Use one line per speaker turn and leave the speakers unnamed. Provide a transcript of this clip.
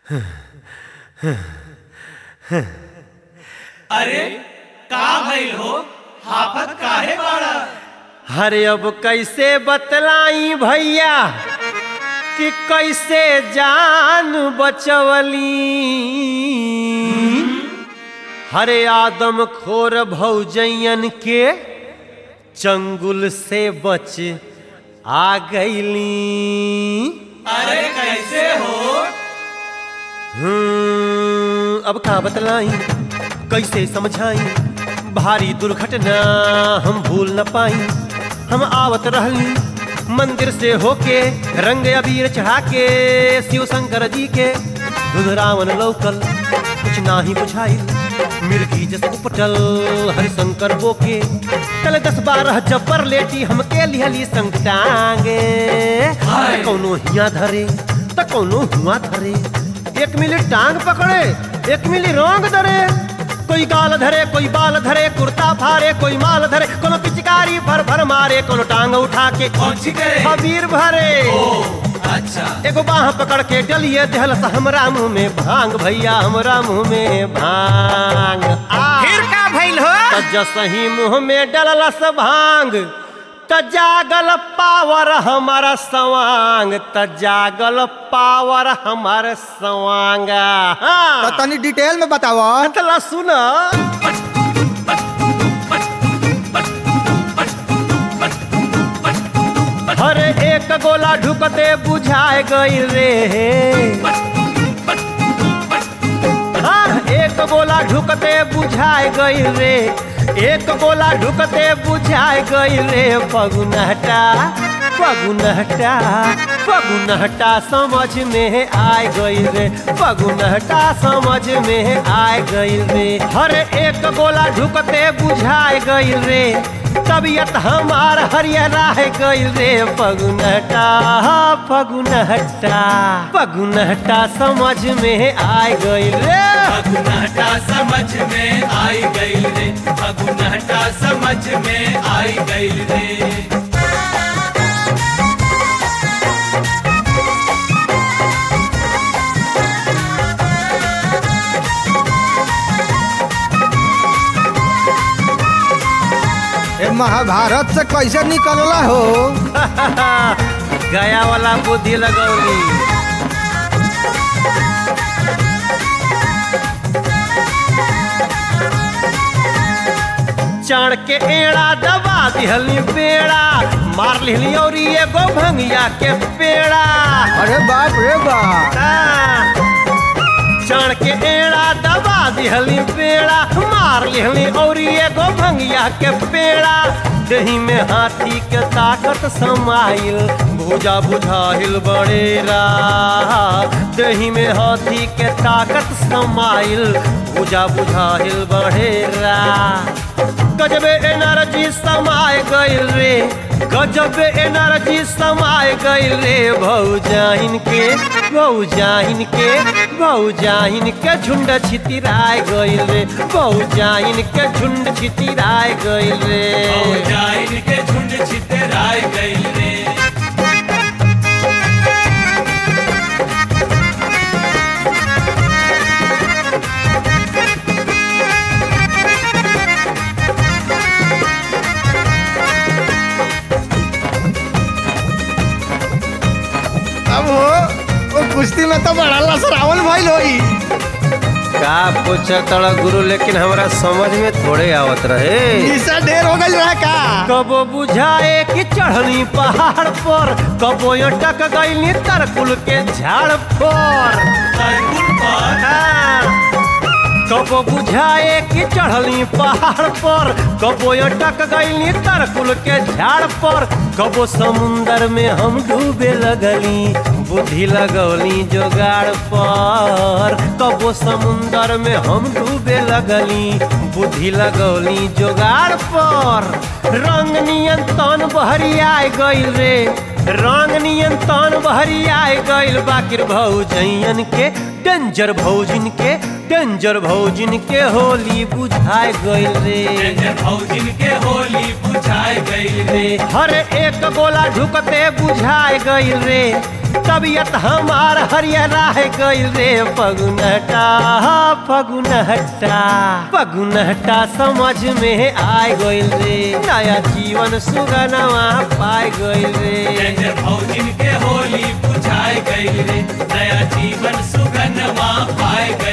अरे का भइल हो हाफत काहे बाड़ा
अरे अब कैसे बतलाई भैया कि कैसे जान बचवली हरे आदम खोर भौजयन के चंगुल से बच आ गईली
अरे कैसे हो
हम्म, अब का बतलाई कैसे समझाई भारी दुर्घटना हम भूल न पाई हम आवत रहली मंदिर से होके रंग अबीर चढ़ा के शिव शंकर जी के धुधरावन लौकल कुछ नाही बुझाई मिर्गी जस उपटल हरिशंकर बोके तले दस बारह जबर लेटी हमके लिहली संग टांगे
हाय।
कौनो हिया धरे त कौनो हुआ धरे एक मिली टांग पकड़े एक मिली रोंग धरे कोई गाल धरे कोई बाल धरे कुर्ता फारे कोई माल धरे कोनो पिचकारी भर भर मारे कोनो टांग उठा के
कौन सी करे
खबीर भरे
ओ अच्छा
एगो बाह पकड़ के डलिए दहल सा हमरा मुंह में भांग भैया हमरा मुंह में भांग आ
फिर का भइल हो
त जसही मुंह में डललस भांग त जागल पावर हमारा सवांग त जागल पावर हमार सवांगा
तो
हाँ
तनी डिटेल में बताओ
तला सुन हरे एक गोला ढुकते बुझाए गई रे हाँ, एक गोला ढुकते बुझाए गई रे एक गोला ढुकते बुझाए गई रे पगुनहटा पगुनहटा पगुनहटा समझ में आए गई रे पगुनहटा समझ में आए गई रे हर एक गोला ढुकते बुझाए गई रे तबीयत हमार हरियरा है गई रे पगुनहटा पगुनहटा पगुनहटा समझ में आए गई रे
फगुनहटा समझ में आई गई रे फगुनहटा समझ में आई गई रे
ए महाभारत से कैसे निकलला हो
गया वाला बुद्धि लगौली चढ़ के एड़ा दबा दिहली पेड़ा मार लिहली और एगो भंगिया के पेड़ा
अरे बाप रे बाप
चढ़ के एड़ा दबा दिहली पेड़ा मार लिहली और एगो भंगिया के पेड़ा दही में हाथी के ताकत समाइल भुजा बुझाइल बड़ेरा दही में हाथी के ताकत समाइल भुजा बुझाइल बड़ेरा गजबे एनर्जी समाय गइल रे गजबे एनर्जी समाय गइल रे भौजाइन के भौजाइन के भौजाइन के झुंड छितिराय गइल रे भौजाइन के झुंड छितिराय गइल रे
जाइन के झुंड छितराय गई रे
अब हो वो कुश्ती में तो बड़ा लसरावल भइल होई
का पूछा तड़ा गुरु लेकिन हमरा समझ में थोड़े आवत रहे
ईसा ढेर हो गइल रहा का
कबो बुझाए कि चढ़नी पहाड़ पर कबो अटक गईली तरकुल के झाड़ पर
तरकुल पर
कबो बुझाए कि चढ़ली पहाड़ पर कबो अटक गईली तरकुल के झाड़ पर कबो समुंदर में हम डूबे लगली बुद्धि लगौली जोगाड़ पर कबो समुंदर में हम डूबे लगली बुद्धि लगौली जोगाड़ पर रंग नियन तन बहरियाए गइल रे रंग नियन तन बहरियाए गइल बाकिर भौजैयन के डेंजर भौजिन के डेंजर भौजिन के होली बुझाए गइल रे
जय भौजिन के होली बुझाए गई रे
हर एक गोला ढुकते बुझाए गइल रे तबियत हमार हरियरा है गइल रे फगुनहटा फगुनहटा फगुनहटा समझ में आय गइल रे नया जीवन सुगनवा पाए गइल रे
जय भौजिन के होली बुझाए गई रे नया जीवन सुगनवा पाए गई